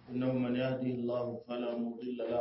إنه من يهدي الله فلا مضل له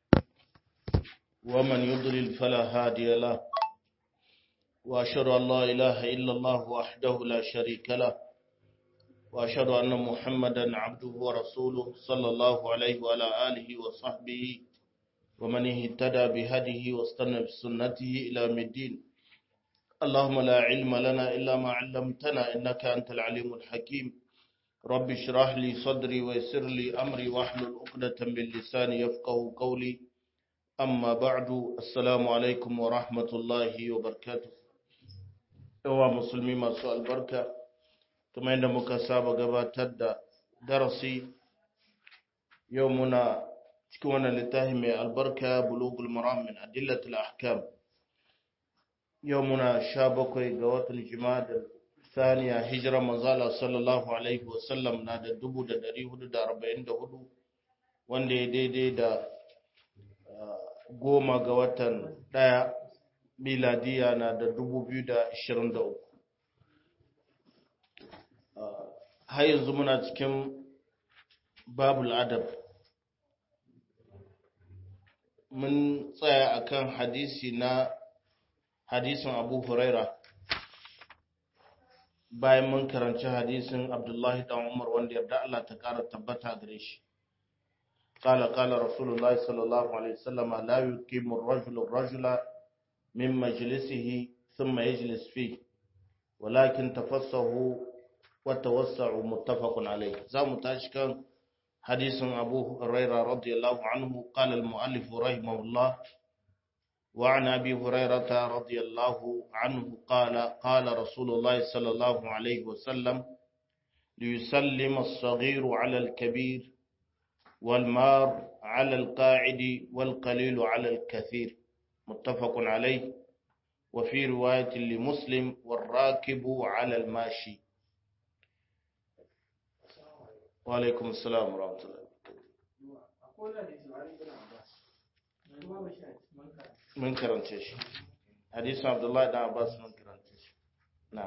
ومن يضلل فلا هادي له وأشهد أن لا إله إلا الله وحده لا شريك له وأشهد أن محمدا عبده ورسوله صلى الله عليه وعلى آله وصحبه ومن اهتدى بهديه واستنى بسنته إلى يوم الدين اللهم لا علم لنا إلا ما علمتنا إنك أنت العليم الحكيم رب اشرح لي صدري ويسر لي أمري واحلل عقدة من لساني يفقه قولي أما بعد السلام عليكم ورحمة الله وبركاته yawa musulmi masu albarka kuma yadda muka saba gabatar da darasi yau muna cikin wannan littafi mai albarka bulugul maram min adillatul ahkam yau muna sha bakwai ga watan jima'a saniya hijira manzala sallallahu alaihi wasallam na da dubu da dari hudu da arba'in da hudu wanda ya daidai da goma ga watan daya miladiya na da dubu biyu da ashirin da uku har yanzu muna cikin babul adab mun tsaya akan hadisi na hadisin abu huraira bayan mun karanci hadisin abdullahi dan umar wanda yarda Allah ta kara tabbata gare shi قال قال رسول الله صلى الله عليه وسلم لا يقيم الرجل الرجل من مجلسه ثم يجلس فيه ولكن تفسه وتوسع متفق عليه زام تاشكن حديث أبو هريرة رضي الله عنه قال المؤلف رحمه الله وعن أبي هريرة رضي الله عنه قال قال رسول الله صلى الله عليه وسلم ليسلم الصغير على الكبير والمار على القاعد والقليل على الكثير متفق عليه وفي رواية لمسلم والراكب على الماشي وعليكم السلام ورحمة الله من كرنتش حديث عبد الله بن عباس من كرنتش نعم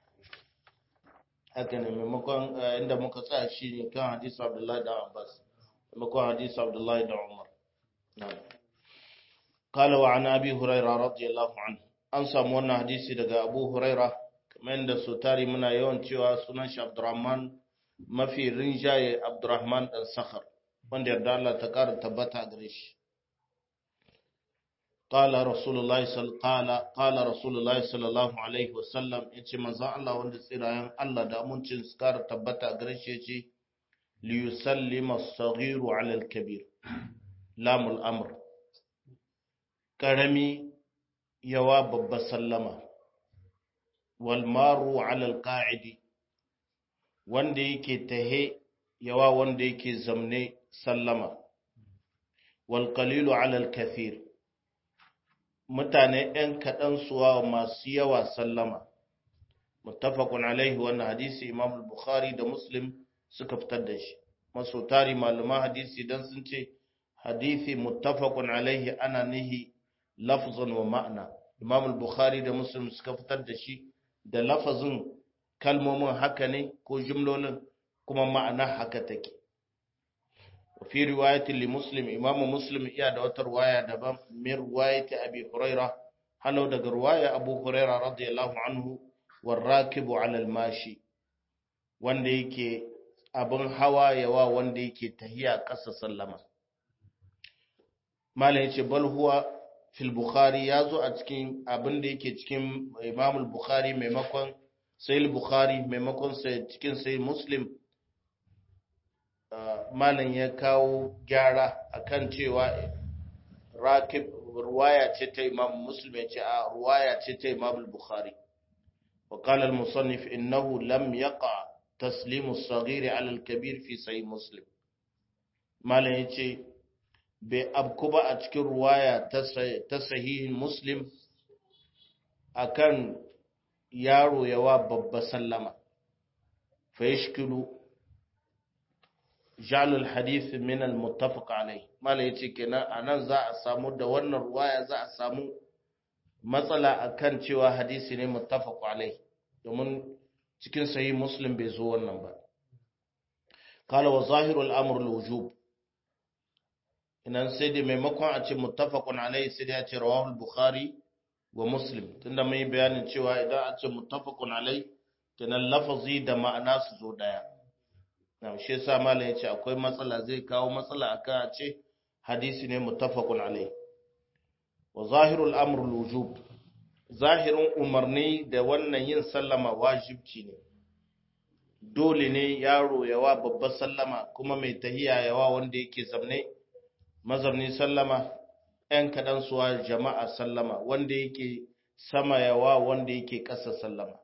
haka ne maimakon inda muka tsaya shi ne kan hadisi abdullahi da abbas maimakon hadisi abdullahi da umar قال وعن أبي هريرة رضي الله عنه an samu wannan hadisi daga Abu Huraira kamar yadda su tari muna yawan cewa sunan shi Abdurrahman mafi rinjaye Abdurrahman dan Sakhar wanda yarda Allah ta ƙara tabbata a gare shi qala rasulullahi sallallahu qala rasulullahi sallallahu alaihi wasallam yace manzo Allah wanda tsirayen Allah da amincin su ƙara tabbata a gare shi yace li yusallima as-saghiru 'ala al-kabir lamul amr karami yawa babba sallama walmaru alal qa'idi wanda yake tahe yawa wanda yake zamne sallama wal qalilu alal kathir mutane ɗan kaɗan suwa masu yawa sallama muttafaqun alaihi wannan hadisi imam al-bukhari da muslim suka fitar da shi maso tari malaman hadisi dan sun ce hadisi muttafaqun alaihi ana nihi lafzan wa ma'ana imam al-bukhari da muslim suka fitar da shi da lafazin kalmomin haka ne ko jumlolin kuma ma'ana haka take fi riwayatin li muslim imam muslim iya da wata riwaya daban min riwayati abi huraira halau daga riwaya abu huraira radiyallahu anhu warakibu ala al-mashi wanda yake abin hawa yawa wanda yake tahiya ƙasa sallama malam yace bal huwa fil bukhari ya zo a cikin abin da yake cikin imam bukhari maimakon sai bukhari maimakon sai cikin sai muslim malam ya kawo gyara akan cewa rakib ruwaya ce ta imam muslim ya ce a ruwaya ce ta imam bukhari wa qala al musannif innahu lam yaqa taslimu as-saghir ala al-kabir fi sahih muslim malam ya ce bai abku ba a cikin ruwaya ta sahihin muslim akan yaro yawa babba sallama fa yashkilu jalul hadith min al muttafaq alai mala yace kenan anan za a samu da wannan ruwaya za a samu matsala akan cewa hadisi ne muttafaq alai domin cikin sahih muslim bai zo wannan ba kala wa zahirul amr al-wujub inan sai da maimakon a ce muttafaqun alaihi sai da ya ce rawahu bukhari wa muslim tunda mun yi bayanin cewa idan a ce muttafaqun alaihi kenan lafazi da ma'ana su zo daya na shi yasa malam yace akwai matsala zai kawo matsala akan a ce hadisi ne muttafaqun alaihi wa zahirul amr al-wujub zahirin umarni da wannan yin sallama wajibci ne dole ne yaro yawa babbar sallama kuma mai tahiya yawa wanda yake zamne mazamni sallama ‘yan kaɗan suwa jama'a sallama wanda yake sama yawa wanda yake ƙasa sallama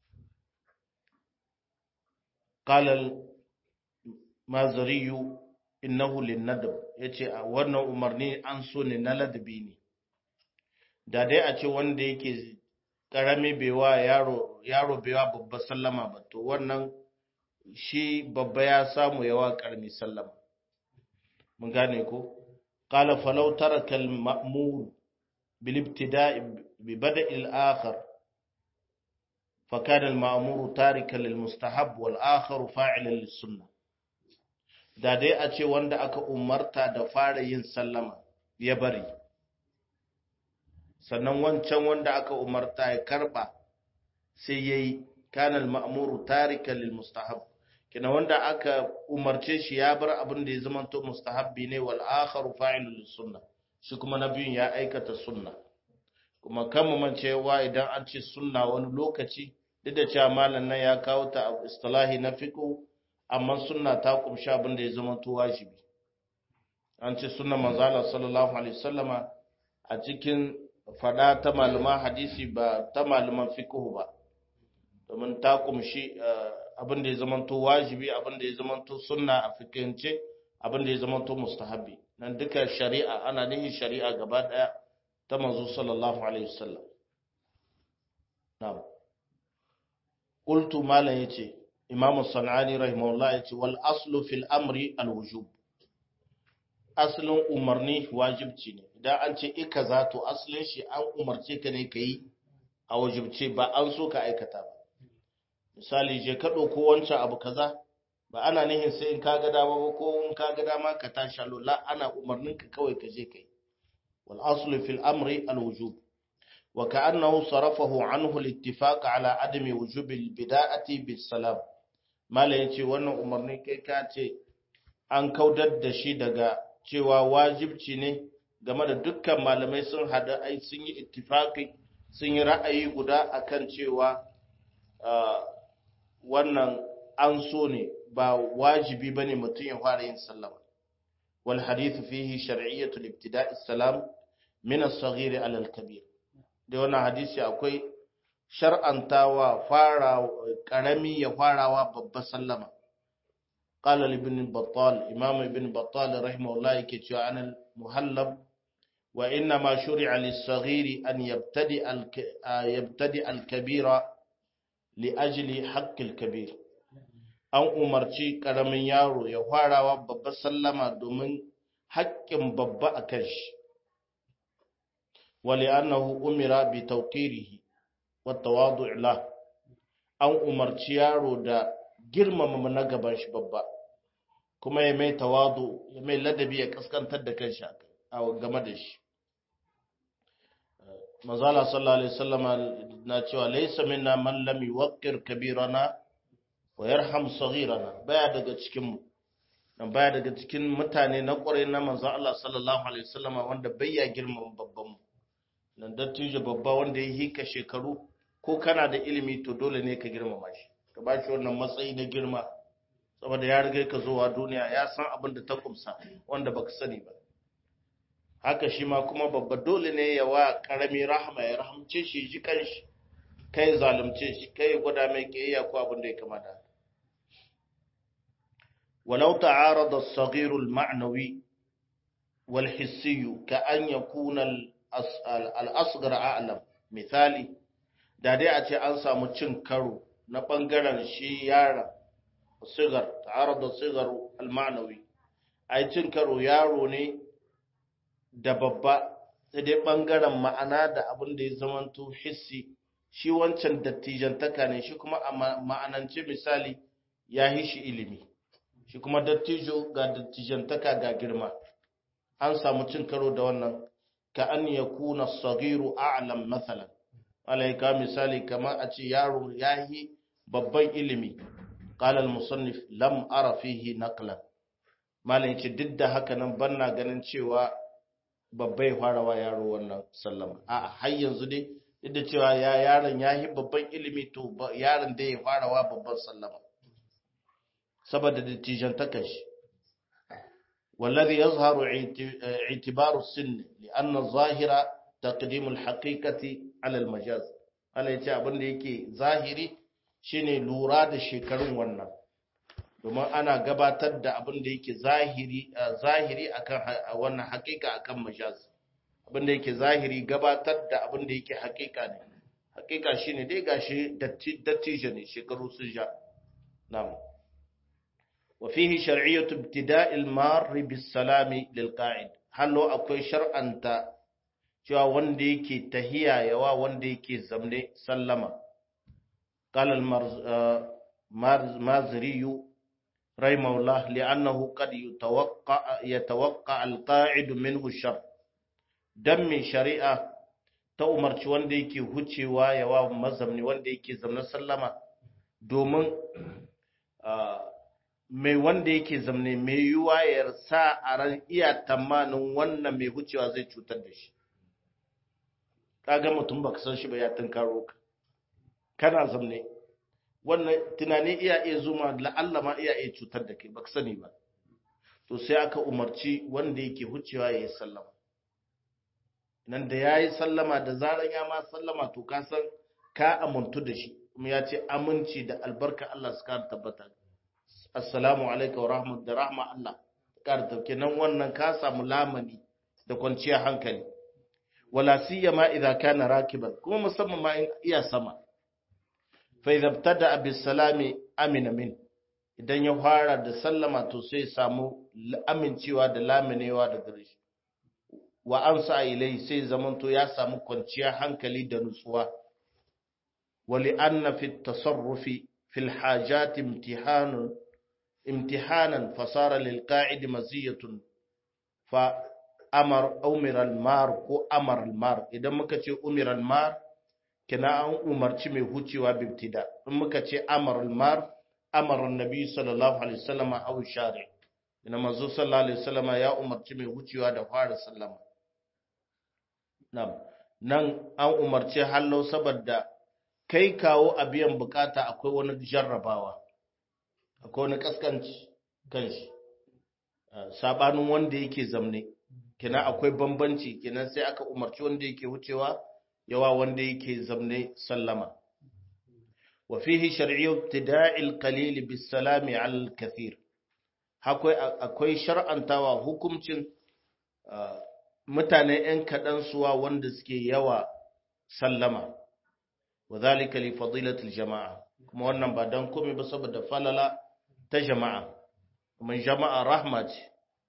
ƙalal mazariyu innahu linnadab ya ce a wannan umarni an so ne na ladabi ne da dai a ce wanda yake ƙarami bewa yaro yaro bewa babba sallama ba to wannan shi babba ya samu yawa ƙarami sallama mun gane ko qala falau taraka al-ma'mur bil ibtida'i bi bada'i al-akhar fa kana al-ma'mur tarikan lil mustahab wal akhar fa'ilan lis sunnah da dai a ce wanda aka umarta da fara yin sallama ya bari sannan wancan wanda aka umarta ya karba sai yayi kana al-ma'mur tarikan lil mustahab kina wanda aka umarce shi ya bar abin da ya zama to mustahabbi ne wal akharu fa'ilul lis sunna shi kuma na biyun ya aikata sunna kuma kan mu mancewa idan an ce sunna wani lokaci duk da cewa malam nan ya kawo ta a istilahi na fiqh amma sunna ta kumsha abin da ya zama to wajibi an ce sunna manzo Allah sallallahu alaihi wasallama a cikin fada ta malaman hadisi ba ta malaman fiqh ba domin ta kumshi abin da ya zamanto wajibi abin da ya zamanto sunna a fikance abin da ya zamanto mustahabi nan duka shari'a ana nihin shari'a gaba daya ta manzo sallallahu alaihi wasallam na'am qultu malan yace imam sanani rahimahullah yace wal aslu fil amri al wujub aslin umarni wajibci ne idan an ce ika za to aslin shi an umarce ka ne kai a wajibce ba an so ka aikata ba misali je ka ɗauko wancan abu kaza ba ana nihin sai in ka ga dama ba ko in ka ga dama ka tashi la ana umarnin ka kawai ka je kai wal aslu fil amri al wujub wa ka'annahu sarafahu anhu al ittifaq ala adami wujub al bida'ati bis salam mala yace wannan umarni kai ka ce an kaudar da shi daga cewa wajibci ne game da dukkan malamai sun hada ai sun yi ittifaqi sun yi ra'ayi guda akan cewa wannan an so ne ba wajibi bane mutum ya fara yin sallama wal hadithu fihi shar'iyyatu ibtida'i salam min as-saghir ala al-kabir da wannan hadisi akwai shar'antawa fara karami ya farawa babba sallama qala ibn battal imam ibn battal rahimahullah yake cewa an muhallab wa inna ma shuri'a lis-saghir an yabtadi al-yabtadi al-kabira li'ajili haƙƙil kabir an umarci ƙaramin yaro ya farawa babba sallama domin haƙƙin babba a kan shi wali annahu umira bi tawqirihi wa tawadu'i la an umarci yaro da girmama na gaban shi babba kuma ya mai tawadu ya mai ladabi ya kaskantar da kanshi a game da shi mazala sallallahu alaihi wasallama na cewa laysa minna man lam yuwaqqir kabirana wa yarham saghirana baya daga cikin mu dan baya daga cikin mutane na kware na manzon Allah sallallahu alaihi wasallama wanda bai ya girmama babban mu nan dattijo babba wanda ya hika shekaru ko kana da ilimi to dole ne ka girmama shi ka ba shi wannan matsayi na girma saboda ya riga ka zuwa duniya ya san abin da ta kumsa wanda baka sani ba haka shi ma kuma babba dole ne ya wa karami rahama ya rahamce shi ji kanshi kai zalunce shi kai gwada mai kiyayya ko abin da ya kamata walau ta'arada as-saghir al-ma'nawi wal hissi ka an yakuna al-asghar a'lam misali da dai a ce an samu cin karo na bangaren shi yaron sigar ta'arada sigar al-ma'nawi ai cin karo yaro ne da babba sai dai ɓangaren ma'ana da abin da ya zamanto hissi shi wancan dattijantaka ne shi kuma a ma'anance misali ya yi shi ilimi shi kuma dattijo ga dattijantaka ga girma an samu cin karo da wannan ka an ya kuna sagiru a'lam mathalan alaika misali kamar a ce yaro ya yi babban ilimi qala al-musannif lam ara fihi naqlan malam yace duk da haka nan banna ganin cewa babbai farawa yaro wannan sallama a har yanzu dai duk da cewa ya yaron ya yi babban ilimi to yaron da ya farawa babban sallama saboda dattijan takashi والذي يظهر اعتبار السن لأن الظاهر تقديم الحقيقة على المجاز Allah ya ce abin da yake zahiri shine lura da shekarun wannan domin ana gabatar da abin da yake zahiri zahiri akan wannan hakika akan majaz abin da yake zahiri gabatar da abin da yake hakika ne hakika shine dai gashi dattijo ne shekaru sun ja na'am وفيه شرعية ابتداء المار بالسلام للقاعد hallo akwai shar'anta cewa wanda yake tahiya yawa wanda yake zamne sallama قال المازري رحمه الله لأنه قد يتوقع يتوقع القاعد منه الشر دم شريعة ta umarci wanda yake hucewa yawa mazamni wanda yake zamne sallama domin mai wanda yake zamne mai yiwuwa ya sa a ran iya tamanin wannan mai hucewa zai cutar da shi kaga mutum baka san shi ba ya tunkaro ka kana zamne wannan tunani iya iya zuma la'alla ma iya iya cutar da kai baka sani ba to sai aka umarci wanda yake hucewa ya yi sallama nan da ya yi sallama da zaran ya ma sallama to ka san ka amintu da shi kuma ya ce aminci da albarka Allah su kara tabbata assalamu alaikum wa rahmat da rahma Allah kar tauke nan wannan ka samu lamani da kwanciyar hankali wala siyama idza kana rakiban kuma musamman ma in iya sama fa idza btada bis salami amina min idan ya fara da sallama to sai samu amincewa da laminewa da gare shi wa ansa ilai sai zamanto ya samu kwanciyar hankali da nutsuwa wali anna fi tasarrufi fil hajat imtihanun امتحانا فصار للقاعد مزية فأمر أمر المار ko أمر المار idan muka ce umir almar kina an umarci mai hucewa bibtida in muka ce amar almar amar annabi sallallahu alaihi wasallam aw shari ina manzo sallallahu alaihi wasallam ya umarci mai hucewa da fara sallama nan nan an umarci hallo saboda kai kawo a biyan bukata akwai wani jarrabawa akwai wani kaskanci kanshi sabanin wanda yake zamne kina akwai bambanci kina sai aka umarci wanda yake wucewa yawa wanda yake zamne sallama wa fihi shar'iyyu ibtida'il qalil bis salami 'ala al kathir akwai akwai shar'antawa hukuncin mutane ɗan kaɗan suwa wanda suke yawa sallama wa zalika li fadilatil jama'a kuma wannan ba dan komai ba saboda falala ta jama'a kuma jama'a rahma ce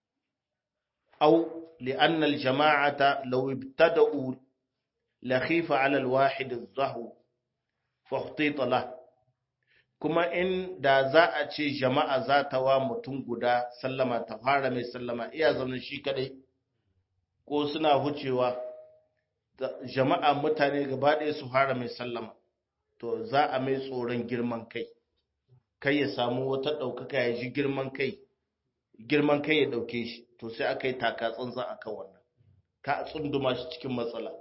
au li'anna al-jama'ata law ibtada'u la khifa 'ala al-wahid adh-dhahu fa ihtita lah kuma in da za a ce jama'a za ta wa mutum guda sallama ta fara mai sallama iya zaune shi kadai ko suna hucewa jama'a mutane gaba ɗaya su fara mai sallama to za a mai tsoron girman kai kai ya samu wata ɗaukaka ya ji girman kai girman kai ya ɗauke shi to sai aka yi taka tsantsan a kan wannan ka tsunduma shi cikin matsala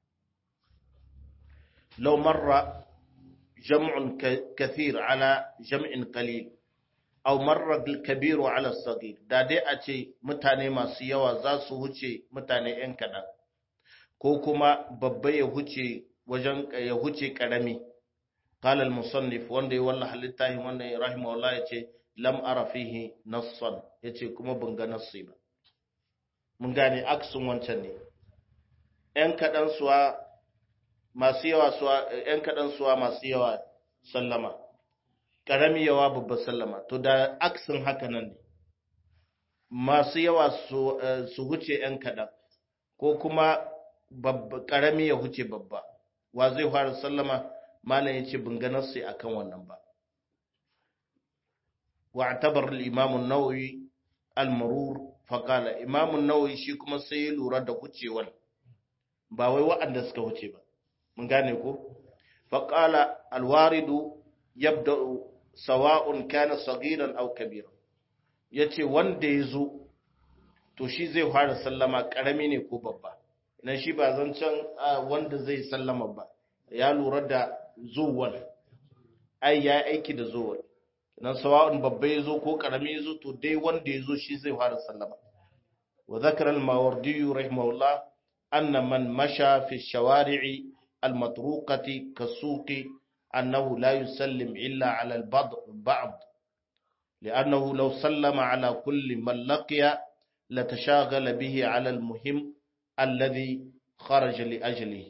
lau marra jam'un kathir ala jam'in qalil aw marra kabiru ala sagir da dai a ce mutane masu yawa za su huce mutane yan kaɗan ko kuma babba ya huce wajen ya huce ƙarami قال المصنف wanda ya wallaha littafin wannan ya rahimahullah ya ce lam ara fihi nassan ya ce kuma ban ga nassi ba mun gane aksun wancan ne ‘yan kaɗan suwa masu yawa suwa ‘yan kaɗan suwa masu yawa sallama ƙarami yawa babba sallama to da aksin haka nan ne masu yawa su huce ‘yan kaɗan ko kuma ƙarami ya huce babba wa zai fara sallama malam ya ce bin ganarsu a kan wannan ba واعتبر الإمام النووي المرور فقال إمام النووي shi kuma sai ya lura da wucewan ba wai waɗanda suka wuce ba mun gane ko faqala alwaridu yabda sawa'un kana saghiran aw kabira yace wanda yazo to shi zai fara sallama karami ne ko babba nan shi ba zancen wanda zai sallama ba ya lura da zuwan ai ya aiki da zuwan nan sawa'un babba yazo ko karami yazo to dai wanda yazo shi zai fara sallama wa zakara al-mawardi rahimahullah anna man masha fi shawari'i al-matruqati kasuqi annahu la yusallim illa ala al-ba'd لأنه لو سلم على كل من لقي لتشاغل به على المهم الذي خرج لأجله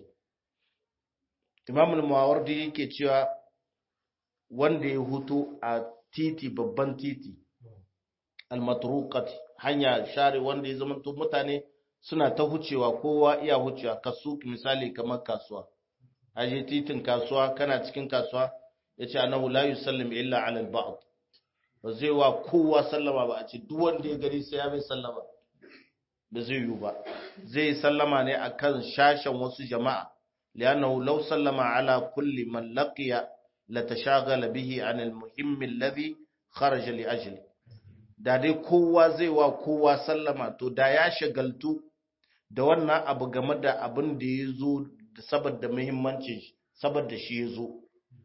Imam al-Mawardi yake cewa wanda ya hutu a titi babban titi al-matruqat hanya share wanda ya zama mutane suna ta hucewa kowa iya hucewa kasu misali kamar kasuwa aje titin kasuwa kana cikin kasuwa yace annahu la yusallim illa ala al-ba'd ba zai wa kowa sallama ba a ce duk wanda ya gari sai ya bai sallama ba zai yi ba zai sallama ne akan shashen wasu jama'a li'annahu law sallama ala kulli man laqiya latashaghala bihi an al-muhim alladhi kharaja li ajli da dai kowa zai wa kowa sallama to da ya shagaltu da wannan abu game da abin da ya zo saboda muhimmancin saboda shi ya zo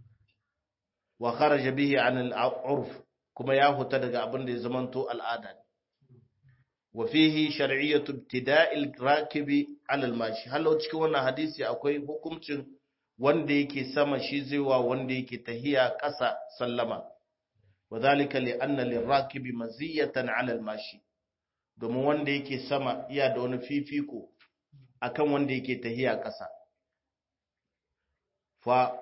wa kharaja bihi an al-urf kuma ya huta daga abin da ya zamanto al'ada wa fihi shar'iyyatu ibtida'il rakibi 'ala al-mashi halau cikin wannan hadisi akwai hukuncin wanda yake sama shi zai wa wanda yake tahiya ƙasa sallama wadhalika li anna lirakibi maziyatan 'ala al-mashi domin wanda yake sama iya da wani fifiko akan wanda yake tahiya ƙasa fa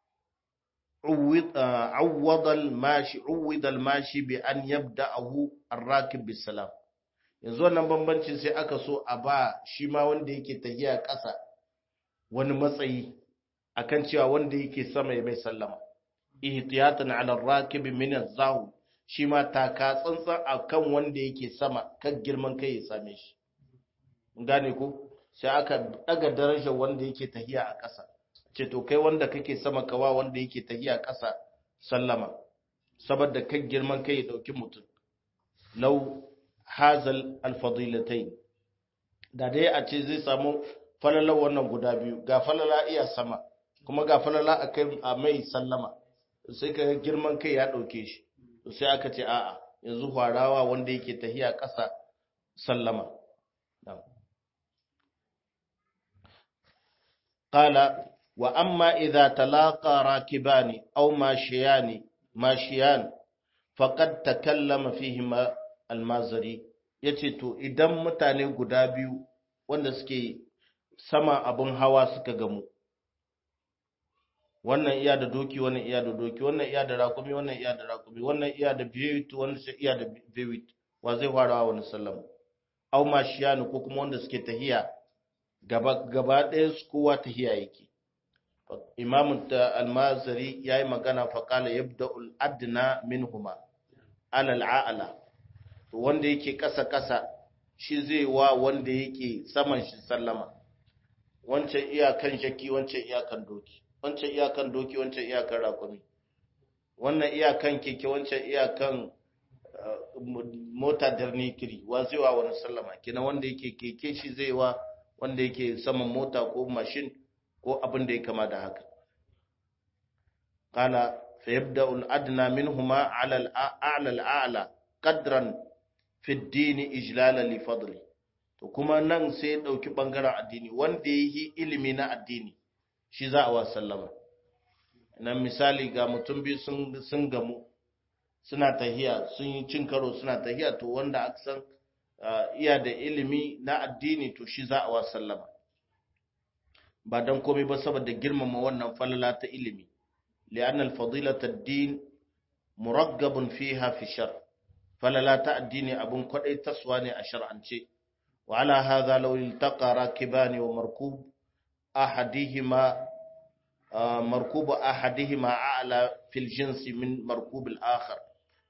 عوض الماشي عوض الماشي بأن يبدأه الراكب بالسلام yanzu wannan bambancin sai aka so a ba shi ma wanda yake tahiya ƙasa wani matsayi akan cewa wanda yake sama ya mai sallama ihtiyatan ala rakib min az-zahu shi ma taka tsantsan akan wanda yake sama kan girman kai ya same shi gane ko sai aka daga darajar wanda yake tahiya a ƙasa ce to kai wanda kake sama kawa wanda yake tahiya ƙasa sallama saboda kan girman kai ya dauki mutum law hazal alfadilatain da dai a ce zai samu falala wannan guda biyu ga falala iya sama kuma ga falala a kai a mai sallama sai ka girman kai ya dauke shi sai aka ce a'a yanzu hwarawa wanda yake tahiya ƙasa sallama قال وأما إذا تلاقى راكبان أو ماشيان ماشيان فقد تكلم فيهما المازري yace to idan mutane guda biyu wanda suke sama abin hawa suka gamu wannan iya da doki wannan iya da doki wannan iya da rakumi wannan iya da rakumi wannan iya da bewit wannan iya da bewit wa zai fara wani sallama au mashiyanu ko kuma wanda suke tahiya gaba gaba ɗaya su kowa tahiya yake imamu almazari ya yi magana faƙala ya da al'adina min huma alal'a'ala wanda yake ƙasa-ƙasa shi zai wa wanda yake saman shi sallama wancan iyakan shaki wancan iyakan doki wancan iyakan doki wancan iyakan rakumi wannan iyakan keke wancan iyakan mota darnikiri wa zai wa wani sallama kina wanda yake keke shi zai wa wanda yake saman mota ko mashin ko abin da ya kama da haka qala fa yabda al adna minhuma ala al a'la al a'la qadran fi ad-din ijlala li fadli to kuma nan sai ya dauki bangaren addini wanda yi ilimi na addini shi za a wa sallama nan misali ga mutum biyu sun sun gamu suna tahiya sun yi cin karo suna tahiya to wanda aka san iya da ilimi na addini to shi za a wa sallama ba don komai ba saboda girmama wannan falala ta ilimi li'anna al-fadilata ad-din muraggabun fiha fi shar falala ta addini abun kwadai taswa ne a shar'ance wa ala hadha law iltaqa rakibani wa markub ahadihima markub ahadihima a'la fil jinsi min markub al-akhar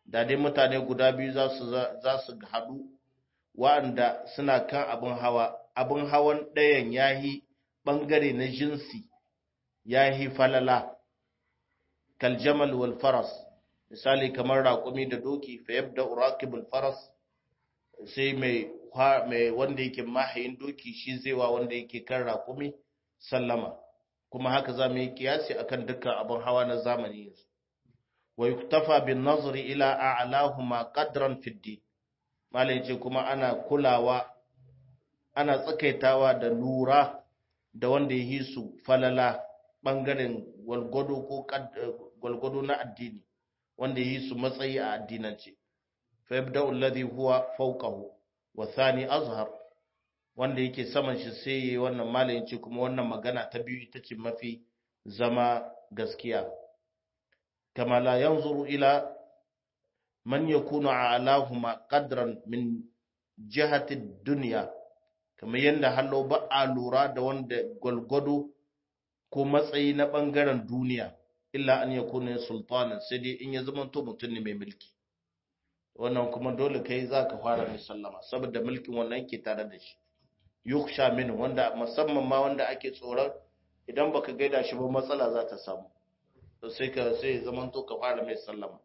da dai mutane guda biyu za su za su haɗu wa'anda suna kan abin hawa abin hawan ɗayan yahi ɓangare na jinsi yahi falala kaljamal wal faras misali kamar raƙumi da doki fa yabda uraqibul faras sai mai mai wanda yake mahayin doki shi zai wa wanda yake kan raƙumi sallama kuma haka za mu yi kiyasi akan dukkan abin hawa na zamani yanzu wa yuktafa bin nazari ila a'lahuma qadran fi din malai ce kuma ana kulawa ana tsakaitawa da lura da wanda ya yi su falala bangaren gwalgwado ko gwalgwado na addini wanda ya yi su matsayi a addinance fa yabda alladhi huwa fawqahu wa thani azhar wanda yake saman shi sai yayi wannan malayin ce kuma wannan magana ta biyu ita ce mafi zama gaskiya kama la yanzuru ila man yakunu a'lahuma qadran min jihati dunya kamar yanda hallo ba a lura da wanda gwalgwado ko matsayi na bangaren duniya illa an yakuna sultanan sai dai in ya zama to mutum ne mai mulki wannan kuma dole kai zaka fara mai sallama saboda mulkin wannan ke tare da shi yuksha min wanda musamman ma wanda ake tsoron idan baka gaida shi ba matsala za ta samu to sai ka sai zaman to ka fara mai sallama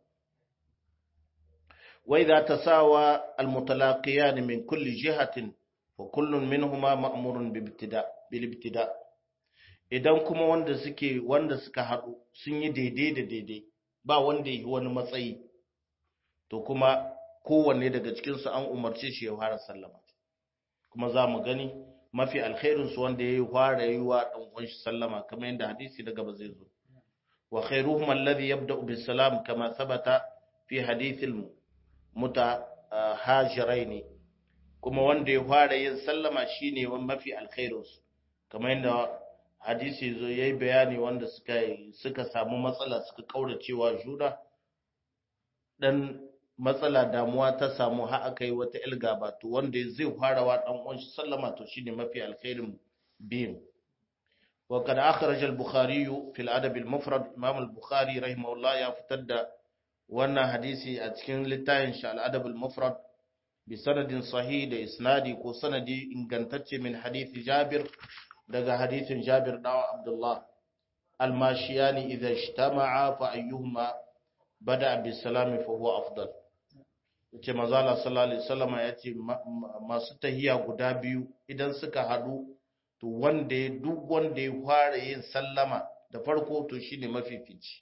wa idza tasawa almutalaqiyan min kulli jihatin fa kullun minhuma ma'murun bi ibtida bil ibtida idan kuma wanda suke wanda suka hadu sun yi daidai da daidai ba wanda yi wani matsayi to kuma kowanne daga cikin su an umarce shi ya fara sallama kuma za mu gani mafi alkhairinsu wanda ya yi fara yi wa ɗan shi sallama kamar yadda hadisi daga ba zai zo wa khairuhum alladhi yabda'u bis salam kama thabata fi hadithil mutahajirain kuma wanda ya fara yin sallama shine mafi alkhairinsu kamar yadda hadisi zo yayi bayani wanda suka suka samu matsala suka kauracewa juna dan matsala damuwa ta samu har aka yi wata ilgaba to wanda zai fara wa dan uwan shi sallama to shine mafi alkhairin biyin wa kad akhraj al-bukhari fi al-adab al-mufrad imam al-bukhari rahimahullah ya fitar da wannan hadisi a cikin littafin shi al-adab al-mufrad bi sanadin sahih da isnadi ko sanadi ingantacce min hadisi jabir daga hadisin jabir dawa abdullah al-mashiyani idha ijtama'a fa ayyuhuma bada bisalami fa huwa afdal yace manzo Allah sallallahu alaihi wasallam yace masu tahiya guda biyu idan suka hadu to wanda ya duk wanda ya fara yin sallama da farko to shine mafifici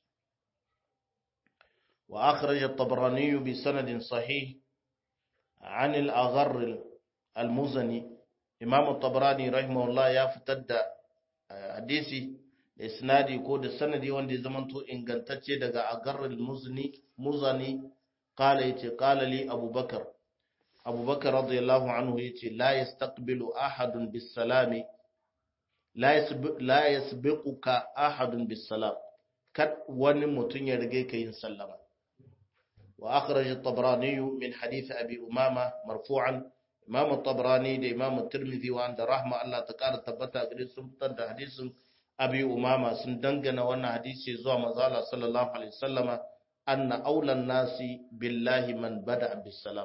wa akhraj at-tabrani bi sanadin sahih an al-agharr al-muzani imam at-tabrani rahimahullah ya fitar da hadisi da isnadi ko da sanadi wanda ya zamanto ingantacce daga agharr al-muzni muzani قال يتي قال لي أبو بكر أبو بكر رضي الله عنه يتي لا يستقبل أحد بالسلام لا يسبق لا يسبقك أحد بالسلام كد وني متن يرجيك يسلم وأخرج الطبراني من حديث أبي أمامة مرفوعا إمام الطبراني ده إمام الترمذي وعند رحمة الله تكار تبتا قريب سمتن حديث أبي أمامة سندنجنا وانا حديث زوى مزالة صلى الله عليه وسلم anna aulan nasi billahi man bada bisalam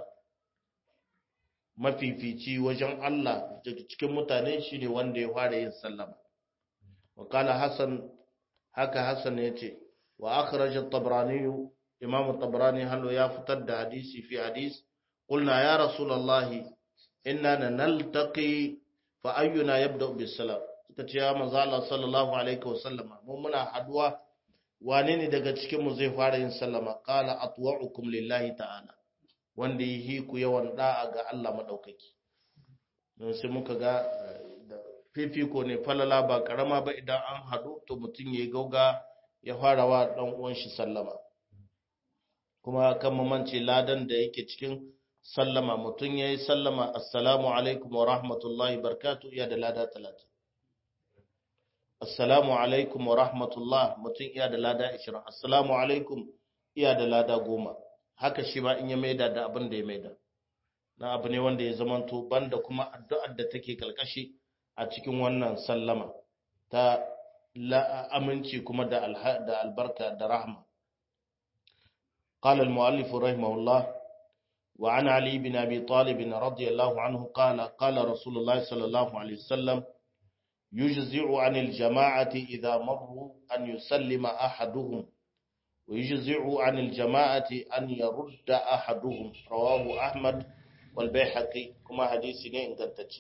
mafifici wajen Allah daga cikin mutane shine wanda ya fara yin sallama wa kala hasan haka hasan yace wa akhraj at-tabrani imam at-tabrani hallo ya fitar da hadisi fi hadis qulna ya rasulullahi inna naltaqi fa ayyuna yabda bisalam tace ya manzo Allah sallallahu alaihi wasallama mu muna haduwa wane ne daga cikinmu zai fara yin sallama qala atwa'ukum lillahi ta'ala wanda yi ku yawan da'a ga Allah madaukaki don sai muka ga fifiko ne falala ba karama ba idan an hadu to mutum ya gauga ya fara wa dan uwan shi sallama kuma kan mamance ladan da yake cikin sallama mutum yayi sallama assalamu alaikum wa rahmatullahi barkatu ya da lada 30 assalamu alaikum wa rahmatullah mutum iya da lada 20 assalamu alaikum iya da lada 10 haka shi ba in ya maida da abin da ya maida na abu ne wanda ya zamanto banda kuma addu'ar da take kalkashi a cikin wannan sallama ta aminci kuma da albarka da rahma قال المؤلف رحمه الله وعن علي بن أبي طالب رضي الله عنه قال قال رسول الله صلى الله عليه وسلم يجزع عن الجماعة إذا مروا أن يسلم أحدهم ويجزع عن الجماعة أن يرد أحدهم رواه أحمد والبيحقي كما حديث ne ingantacce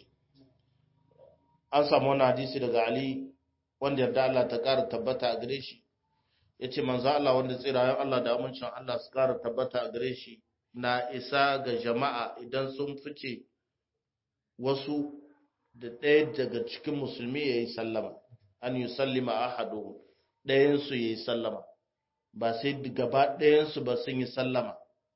an samu wani hadisi daga Ali wanda yarda Allah ta ƙara tabbata a gare shi yace manzo Allah wanda tsirayen Allah da amincin Allah su ƙara tabbata a gare shi na isa ga jama'a idan sun fice wasu da ɗaya daga cikin musulmi ya yi sallama an yi sallima ahadu ɗayansu ya yi sallama ba sai gaba ɗayansu ba sun yi sallama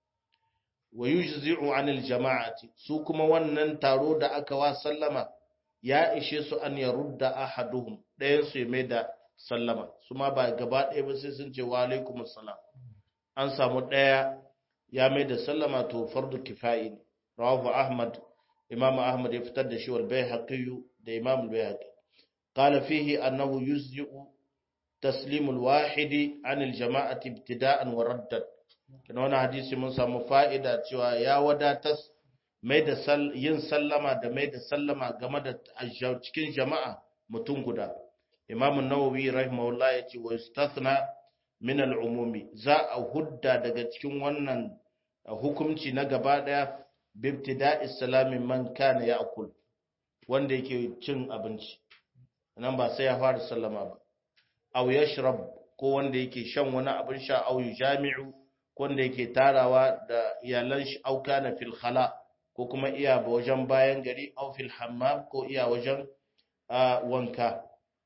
wa yujzi'u anil jama'ati su kuma wannan taro da aka wa sallama ya ishe su an ya rudda ahaduhum ɗayansu ya mai da sallama su ma ba gaba ɗaya ba sai sun ce wa alaikum salam an samu ɗaya ya mai da sallama to fardu kifayi ne rawahu ahmad imam ahmad ya fitar da shi wal bayhaqi da imam al bayhaqi qala fihi annahu yuzji'u taslim al wahidi an al jama'ati ibtida'an wa raddan kana wannan hadisi mun samu fa'ida cewa ya wadatar mai da yin sallama da mai da sallama game da cikin jama'a mutum guda imam an-nawawi rahimahullah yace wa yustathna min al-umumi za a hudda daga cikin wannan hukunci na gaba daya bibtida islami man kana ya'kul wanda yake cin abinci nan ba sai ya fara sallama ba aw yashrab ko wanda yake shan wani abin sha aw yujami'u ko wanda yake tarawa da iyalan shi aw kana fil khala ko kuma iya ba wajen bayan gari aw fil hammam ko iya wajen wanka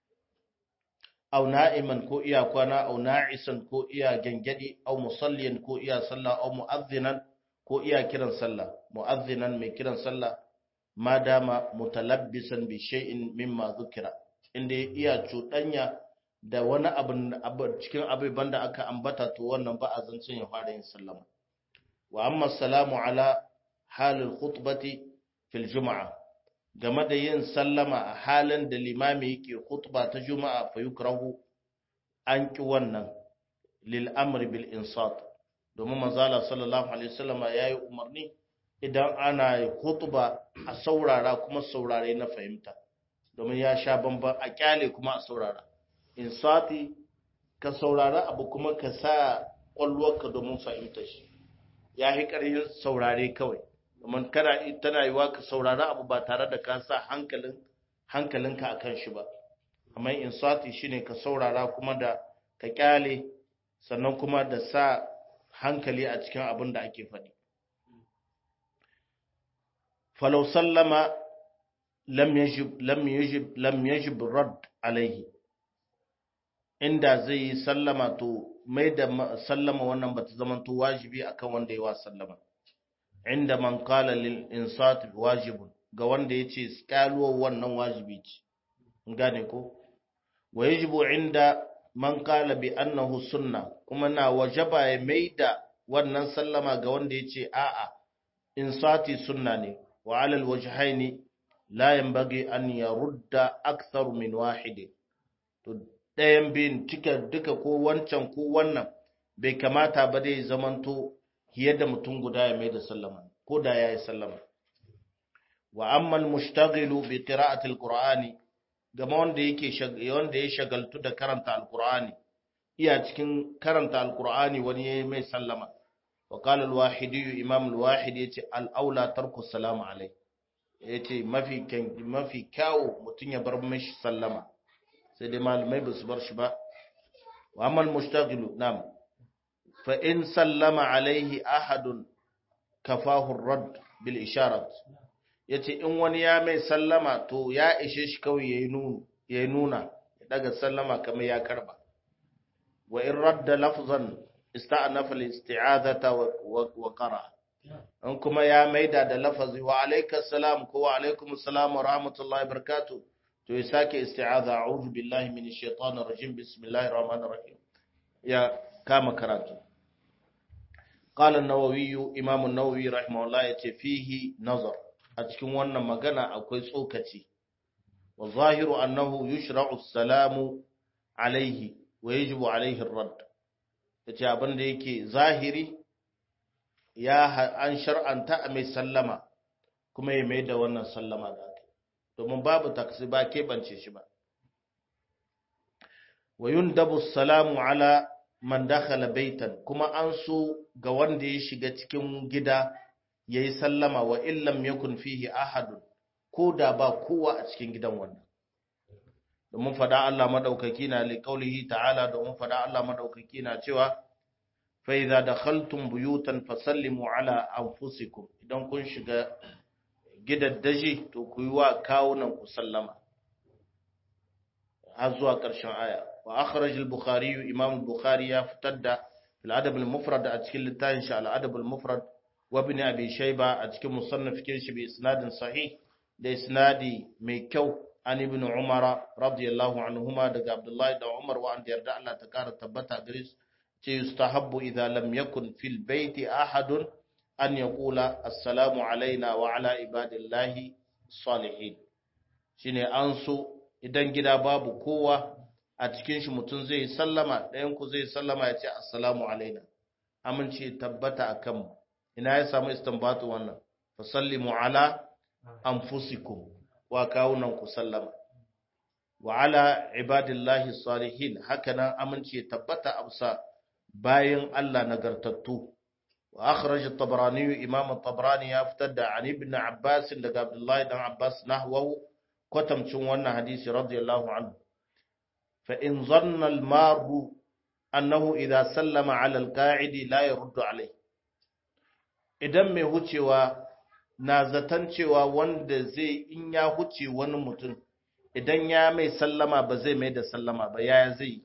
aw na'iman ko iya kwana aw na'isan ko iya gangadi aw musalliyan ko iya sallah aw mu'adhdhinan ko iya kiran sallah mu'adhdhinan mai kiran sallah ma dama mutalabbisan bi shay'in mimma dhukira inda iya cuɗanya da wani abu cikin abubuwan da aka ambata to wannan ba a zancen ya fara yin sallama wa amma salamu ala halin khutbati fil juma'a game da yin sallama a halin da limami yake khutba ta juma'a fa yukrahu an ki wannan lil amri bil insat domin manzala sallallahu alaihi wasallam yayi umarni idan ana khutba a saurara kuma saurare na fahimta domin ya sha bamban a kyale kuma a saurara insati ka saurara abu kuma ka sa kwalwarka domin fahimta shi ya yi ƙarfin saurare kawai domin kana tana yiwa ka saurara abu ba tare da ka sa hankalin hankalinka akan shi ba amma insati shine ka saurara kuma da ka kyale sannan kuma da sa hankali a cikin abin da ake faɗi falau sallama lam yajib lam yajib lam yajib rad alaihi inda zai yi sallama to mai da sallama wannan bata zama to wajibi akan wanda ya wa sallama inda man qala lil insat wajibun ga wanda yace kaluwa wannan wajibi ce gane ko wa yajibu inda man qala bi annahu sunna kuma na wajaba ya mai da wannan sallama ga wanda yace a'a insati sunna ne wa ala alwajhaini la yanbaghi an yarudda akthar min wahid to ɗayan biyun cika duka ko wancan ko wannan bai kamata ba dai zamanto fiye da mutum guda ya mai da sallama ko da ya yi sallama wa ammal mushtaghilu bi qira'ati alqur'ani gama wanda yake wanda ya shagaltu da karanta alqur'ani iya cikin karanta alqur'ani wani ya mai sallama wa qala alwahidi imam alwahidi yace al-aula tarku salamu alai yace mafi mafi kyawu mutun ya bar mishi sallama sai dai malamai ba su bar shi ba wa amal mushtaghilu nam fa in sallama alaihi ahadun kafahu rad bil isharat yace in wani ya mai sallama to ya ishe shi kawai yayi nuna yayi nuna ya daga sallama kamar ya karba wa in radda lafzan ista'nafa al isti'adata wa qara in kuma ya maida da lafazi wa alaikas salam ko wa alaikumus salam wa rahmatullahi wa barakatuh to ya sake isti'aza a'udhu billahi minash shaitanir rajim bismillahir rahmanir rahim ya kama karatu qala an-nawawi imam an-nawawi rahimahullah yace fihi nazar a cikin wannan magana akwai tsokaci wa zahiru annahu yushra'u as-salamu alayhi wa yajibu alayhi ar-radd yace abin da yake zahiri ya an shar'anta a mai sallama kuma ya mai da wannan sallama da aka domin babu taksi ba keɓance shi ba wa yundabu salamu ala man dakhala baitan kuma an so ga wanda ya shiga cikin gida yayi sallama wa illam yakun fihi ahadun ko da ba kowa a cikin gidan wannan domin fada Allah madaukaki na li qaulihi ta'ala domin fada Allah madaukaki na cewa fa idza dakhaltum buyutan fasallimu ala anfusikum idan kun shiga gidaddaji to ku yi wa kawunan ku sallama har zuwa ƙarshen aya wa akhraj al-bukhari imam al-bukhari ya fitar da fil adab al-mufrad a cikin littafin shi al-adab al-mufrad wa ibn abi shayba a cikin musannaf kin shi bi isnadin sahih da isnadi mai kyau an ibn umar radiyallahu anhuma daga abdullahi da umar wa an yarda Allah ta kara tabbata gare su ce yustahabbu idza lam yakun fil baiti ahadun an yaqula assalamu alaina wa ala ibadillahi salihin shine an so idan gida babu kowa a cikin shi mutum zai sallama ɗayan ku zai sallama ya ce assalamu alaina amince tabbata akan mu ina ya samu istinbatu wannan fa sallimu ala anfusikum wa kawunan ku sallama wa ala ibadillahi salihin hakanan amince tabbata amsa bayan Allah nagartattu wa akhraj at-tabrani imam at-tabrani ya fitar da an ibn abbas daga abdullahi dan abbas nahwahu kwatamcin wannan hadisi radiyallahu anhu fa in zanna al-maru annahu idha sallama ala al-qa'idi la yurdu alayhi idan mai hucewa na zaton cewa wanda zai in ya huce wani mutum idan ya mai sallama ba zai mai da sallama ba yaya zai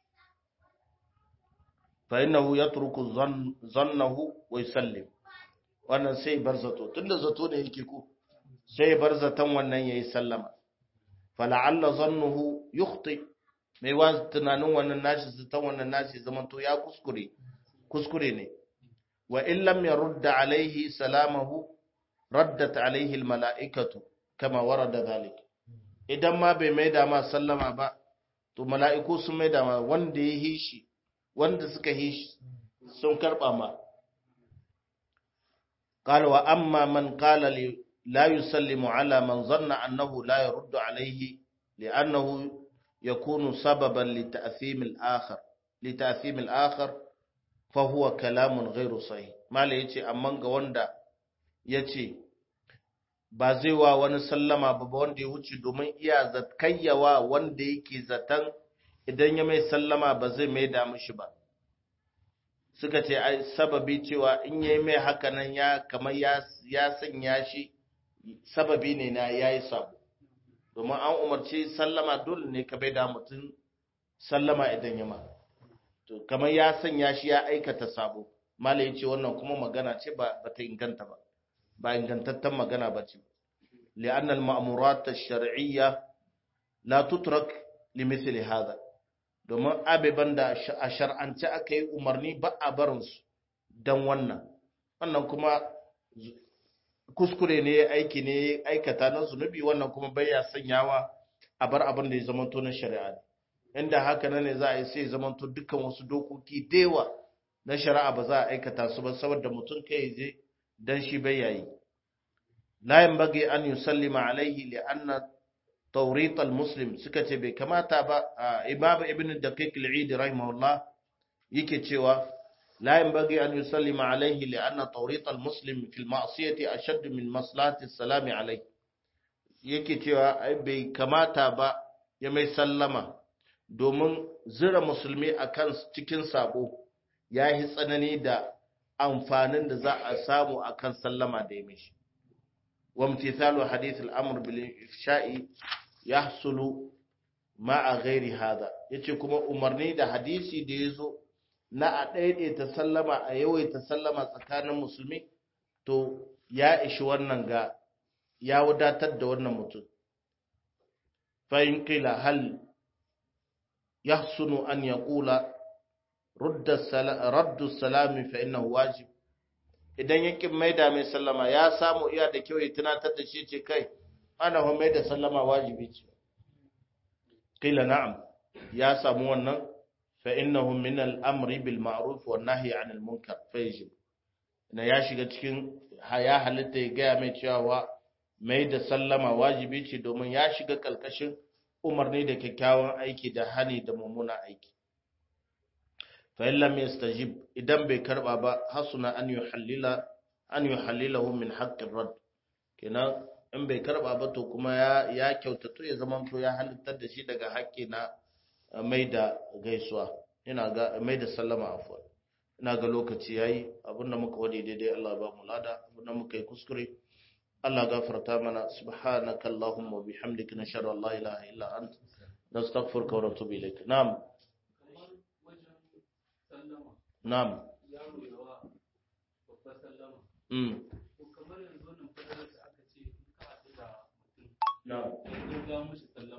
fa innahu yatruku zannahu wa yusallim wannan sai bar zato tunda zato ne yake ko sai bar zaton wannan yayi sallama fala'alla zannuhu yukhti mai wa tunanin wannan nashi zaton wannan nashi zaman to ya kuskure kuskure ne wa in lam yarudda alaihi salamahu raddat alaihi almala'ikatu kama warada zalik idan ma bai maida ma sallama ba to mala'iku sun maida ma wanda ya hishi wanda suka hishi sun karba ma قال وأما من قال لا يسلم على من ظن أنه لا يرد عليه لأنه يكون سببا لتأثيم الآخر لتأثيم الآخر فهو كلام غير صحيح ما ليتي أمان وندا يتي ba zai wa wani sallama ba wanda ya wuce domin iya zatkayyawa wanda yake zaton idan ya mai sallama ba zai mai da mishi ba suka ce ai sababi cewa in yayi mai haka nan ya kamar ya ya sanya shi sababi ne na yayi sabo domin an umarci sallama dole ne ka bai da mutum sallama idan ya ma to kamar ya sanya shi ya aikata sabo malai ya ce wannan kuma magana ce ba ta inganta ba ba ingantattan magana ba ce li'anna al-ma'murat ash-shar'iyya la tutrak limithli hadha domin abeban da a shar'ance aka yi umarni ba a barinsu don wannan wannan kuma kuskure ne aiki ne aikata na zunubi wannan kuma bai ya sanyawa a bar abin da ya zamanto na shari'a inda haka nan ne za a yi sai zamanto dukkan wasu dokoki dewa na shari'a ba za a aikata su ba saboda mutum kai je dan shi bai yayi la yanbaghi an yusallima alaihi li anna tawrit al-muslim suka ce bai kamata ba imam ibn daqiq al-eid rahimahullah yake cewa la yanbaghi an yusallima alayhi li anna tawrit al-muslim fi al-ma'siyati ashadd min maslahati as-salam alayhi yake cewa ai bai kamata ba ya mai sallama domin zira musulmi akan cikin sabo ya yi tsanani da amfanin da za a samu akan sallama da ya mishi wa imtithalu hadith al-amr bil ifsha'i yahsulu ma'a ghairi hada yace kuma umarni da hadisi da yazo na a daidaita sallama a yawaita sallama tsakanin musulmi to ya ishi wannan ga ya wadatar da wannan mutum fa in qila hal yahsunu an yaqula rudda raddu salami fa innahu wajib idan yakin maida mai sallama ya samu iya da kyau ya tunatar da shi ce kai ana ho maida sallama wajibi ce qila na'am ya samu wannan fa innahu min al-amri bil ma'ruf wan nahyi 'anil munkar fa yajib na ya shiga cikin ya halitta ya gaya mai cewa mai da sallama wajibi ce domin ya shiga kalkashin umarni da kyakkyawan aiki da hani da mummuna aiki fa in lam yastajib idan bai karba ba hasuna an yuhallila an yuhallilahu min haqqir rad kenan in bai karba ba to kuma ya ya kyautato ya zama to ya halittar da shi daga haƙƙi na mai da gaisuwa ina ga mai da sallama afwan ina ga lokaci yayi abinda muka wadi daidai Allah ba mu lada abinda muka yi kuskure Allah gafarta mana subhanaka allahumma wa bihamdika nashhadu an la ilaha illa anta nastaghfiruka wa natubu ilayk na'am na'am mm kamar yanzu nan fadarar da aka ce in ka haɗu da mutum na'am in ga mushi sallama